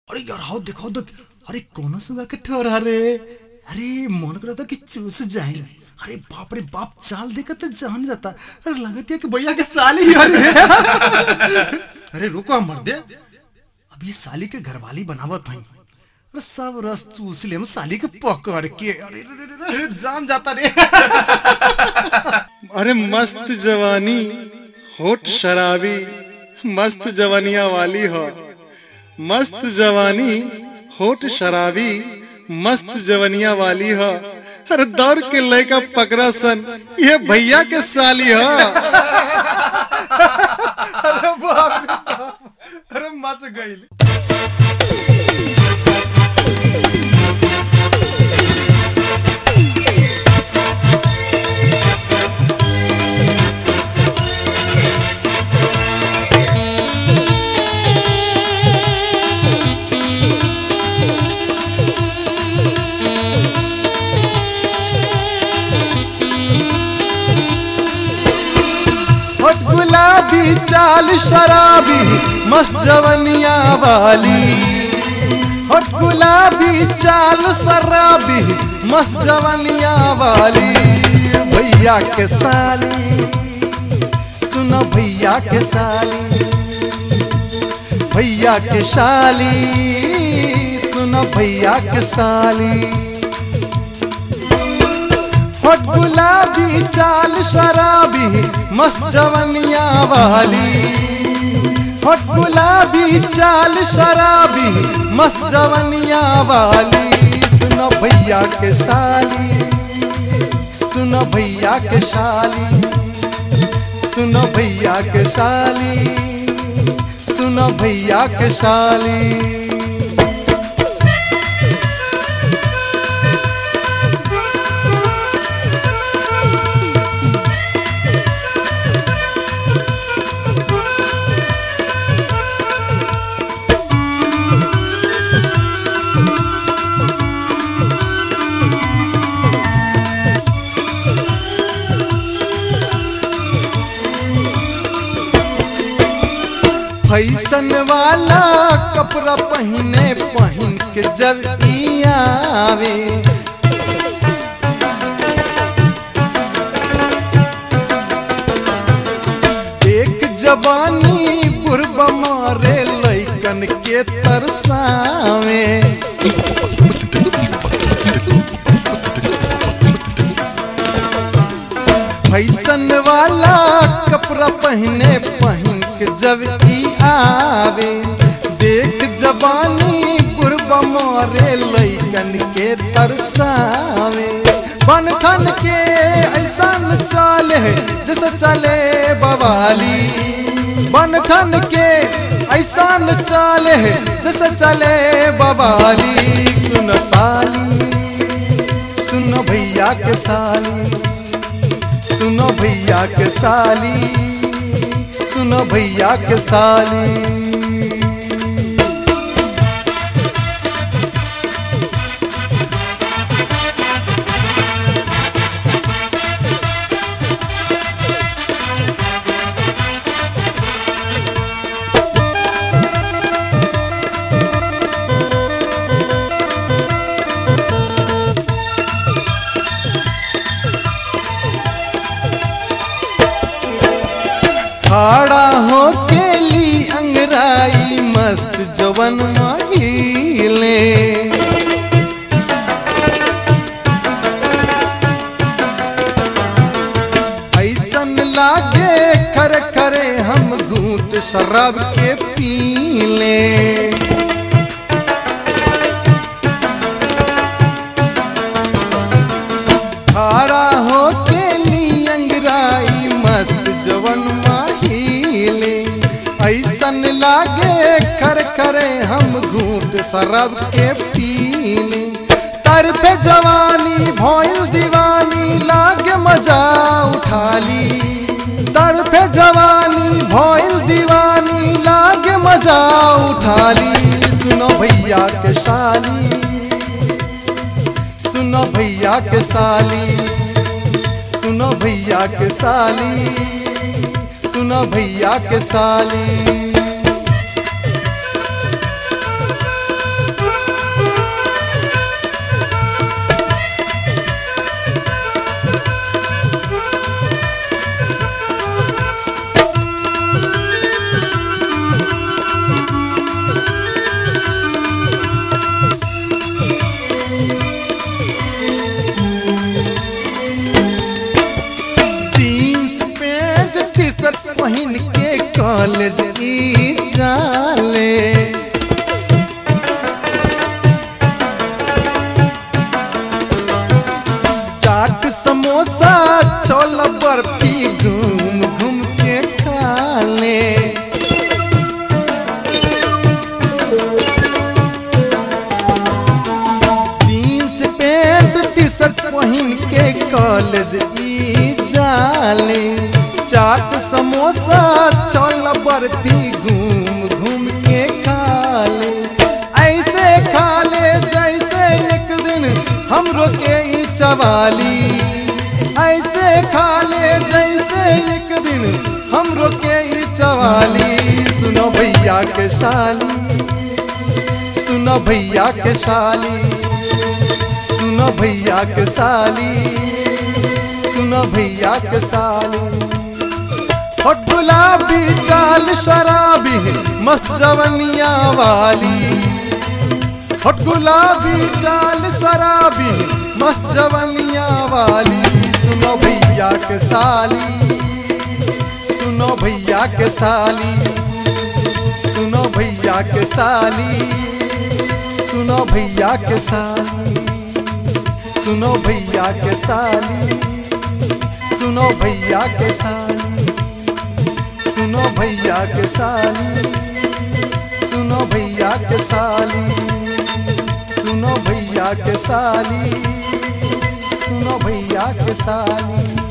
अरे यार हाउ देखो देख अरे कौन सुगा के ठोरा रे अरे मन करा था कि चूस जाए अरे बाप रे बाप चाल देखा तो जान जाता अरे लगती है कि भैया के साली ही अरे अरे रुको हम मर दे अभी साली के घरवाली बनावत हई अरे सब रस चूस ले हम साली के पकड़ के अरे रे, रे, रे, रे, जान जाता रे अरे मस्त जवानी होठ शराबी मस्त जवानिया वाली हो मस्त जवानी होठ शराबी मस्त जवनिया वाली हो अरे दौड़ के लड़का पकड़ा सन ये भैया के साली हो अरे बाप रे बाप। अरे मच गई होठ गुलाबी चाल शराबी मस्त जवनिया वाली होठ गुलाबी चाल शराबी मस्त जवनिया वाली भैया के साली सुनो भैया के साली भैया के साली सुनो भैया के साली होठ गुलाबी चाल शराबी मस्त जवनिया वाली होठ गुलाबी चाल शराबी मस्त जवनिया वाली सुनो भैया के साली सुनो भैया के साली सुनो भैया के साली सुनो भैया के साली फैसन वाला कपड़ा पहने पहन के जब ई आवे एक जवानी पूर्व मारे लैकन के तरसावे फैसन वाला कपड़ा पहने पहन के जब ई आवे देख जवानी पूर्व मारे लैकन के तरसावे बन ठन के ऐसा चाले जैसे चले बवाली बन ठन के ऐसा चाले जैसे चले बवाली सुन साली सुन भैया के साली सुनो भैया के साली सुनो भैया के साली खड़ा हो के ली अंगराई मस्त जवन महिले ऐसन लागे खरे खरे हम घूट शराब के पीले खड़ा हो के ली अंगराई मस्त जवन माहिले ऐसन लागे खर खरे हम घूट शराब के पीले तर पे जवानी भोइल दीवानी लागे मजा उठाली तर पे जवानी भोइल दीवानी लागे मजा उठाली सुनो भैया के शाली सुनो भैया के साली सुनो भैया के साली सुनो भैया के साली पहिन के कॉलेज ई जाले चाट समोसा छोला बर्फी घूम घूम के खा ले जीन्स पैंट टी शर्ट पहिन के कॉलेज ई जाले चाट समोसा छोला बर्फी घूम घूम के खा ले ऐसे खा ले जैसे एक दिन हमरो के ई चवाली ऐसे खा ले जैसे एक दिन हमरो के ई चवाली सुनो भैया के साली सुनो भैया के साली सुनो भैया के साली सुनो भैया के साली और गुलाबी चाल शराबी मस्त जवनिया वाली और गुलाबी चाल शराबी मस्त जवनिया वाली सुनो भैया के साली सुनो भैया के साली सुनो भैया के साली सुनो भैया के साली सुनो भैया के साली सुनो भैया के साली सुनो भैया के साली सुनो भैया के साली सुनो भैया के साली सुनो भैया के साली